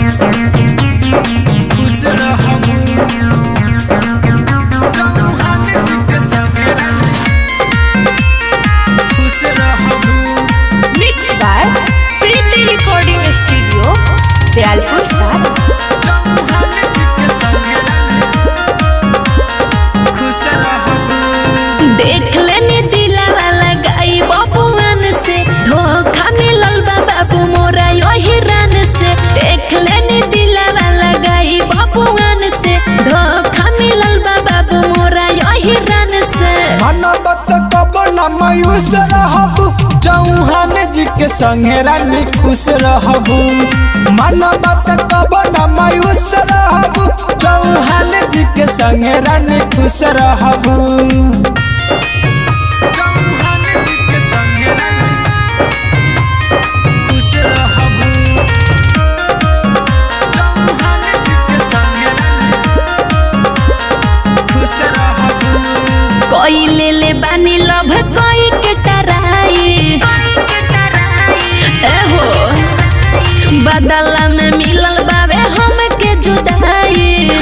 खुश रहबू चौहान जी के संगे रानी खुश रहबू mix by Preeti recording studio Dayalpur साहब चौहान जी के संगे रानी खुश रहबू देख लेनी दिलावा लगाई बबुआन से धोखा मिलल बा बाबू मोरा यही रान से देख लेनी दिलावा लगाई बबुआन से धोखा मिलल बा बाबू मोरा यही रान से मनबत कब न मायूस रहबू चौहान जी के संगे रानी खुश रहबू मनबत कब न मायूस रहबू चौहान जी के संगे रानी खुश रहबू चौहान जी के संगे रानी खुश रहबू चौहान जी के संगे रानी खुश रहबू कोई ले ले बानी लभ कोई के टराई ए हो बदला में मिलल बावे हम के जुदाई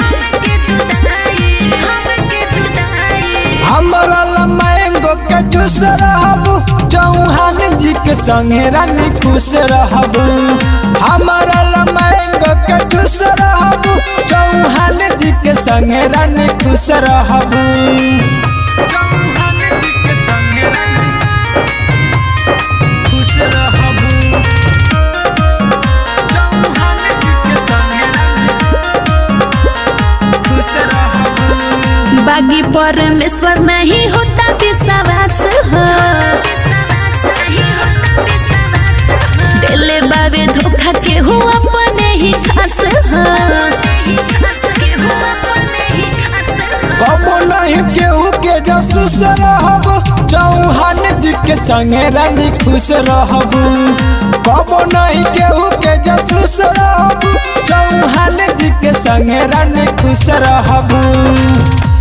हमरा ला मैंगो के जूस रहबू चौहान जी के संगे रानी खुश रहबू हमरा ला मैंगो के जूस रहबू चौहान जी के संगे रानी खुश रहबू चौहान जी के संगे रानी खुश रहबू चौहान जी के संगे रानी खुश रहबू बागी परमेश्वर नहीं होता विश्वास हो दिले बाबे धोखा के हो अपने ही खास हो कबो नहीं केहू के जसूस रहबू चौहान जी के संगे रानी खुश रहबू कबो नहीं केहू के जसूस रहबू चौहान जी के संगे रानी खुश रहबू